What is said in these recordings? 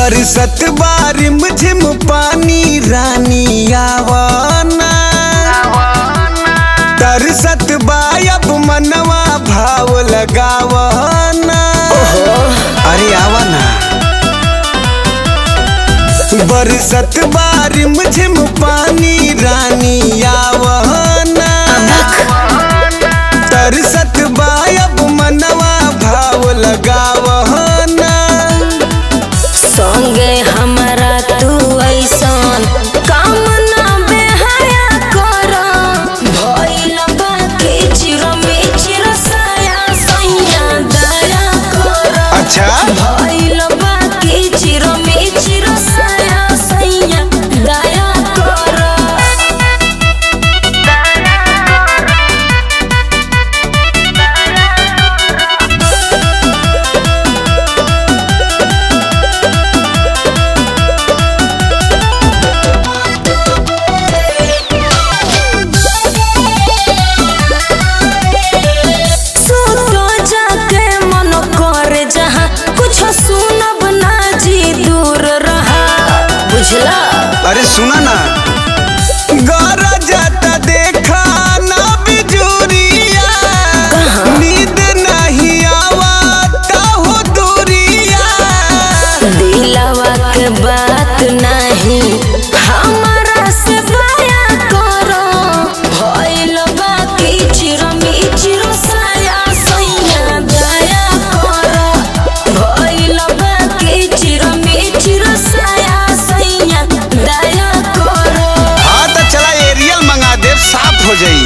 बरसत बारिम झिम पानी रानी आवाना तरसत बायब मनवा भाव लगावना अरे आवाना बरसत बारिम झिम पानी रानी आवाना तरसत बायब मनवा भाव लगावना संगे हमारा तू ऐसन काम ना बेहया कर भइल बाकी चिरमे चिरसाया सैया दया कर अच्छा भइल बाकी चिरमे चिरसाया सैया दया कर सुतो जाके मन करे जहाँ कुछ सुनब ना जी दूर रहा बुझला अरे सुना ना गौरा जाता देखा ना बिजुरिया नींद नहीं आवता हो दूरिया दिलवा के बात नहीं हमारा से बया करो भइल बाकी चिरमी चिरसाया सैया दया करो भइल बाकी चिरमी चिरसाया सैया दया करो हाँ तो चला एरियल मंगा दे साफ हो जाई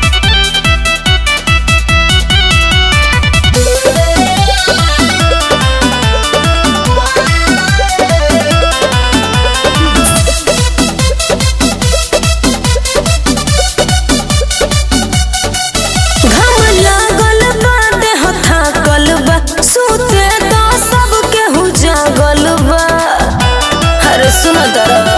घम लागल बा देह थाकल बा सुते तो सब केहू जागल बा अरे सुन दरा